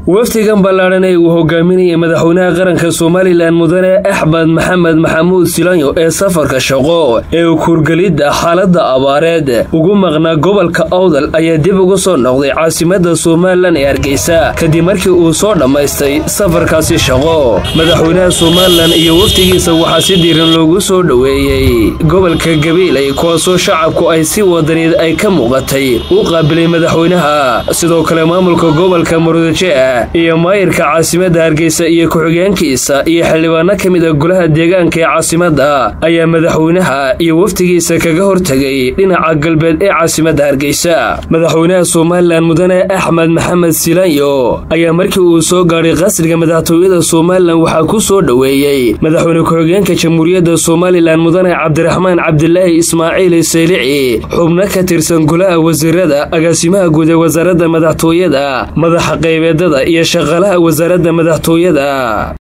wafdigan ballaadhan ee uu hogaaminayay madaxweynaha qaranka somalilan mudane axmed maxamed maxamuud silanyo ee safarka shaqo ee kuurgelidda xaaladda abaareed ugu maqnaa gobolka awdal ayaa dib uga soo noqday caasimada somalilan ee hargeysa kadib markii uu soo dhammaystay safarkaasi shaqo madaxweynaha somalilan iyo wafdigiisa waxaa si diiran loogu soo dhoweeyey gobolka gabiilay kuwaasoo shacabku ay si wadaneed ay ka muuqatay u qaabilay madaxweynaha sidoo kale maamulka gobolka murudaje iyo maayirka caasimada hargeysa iyo ku-xigeenkiisa iyo xildhibaano ka mid a golaha deegaanka ee caasimada ayaa madaxweynaha iyo wafdigiisa kaga hortegay dhinaca galbeed ee caasimada hargeysa madaxweynaha somalilan mudane axmed maxamed silanyo ayaa markii uu soo gaadhay qasriga madaxtooyada somalilan waxaa ku soo dhoweeyey madaxweyne ku-xigeenka jamhuuriyadda somalilan mudane cabdiraxmaan cabdilaahi ismaaciil saylici xubno ka tirsan golaha wasiirada agaasimaha guud ee wasaaradda madaxtooyada madaxa qaybeedada iyo shaqaalaha wasaaradda madaxtooyada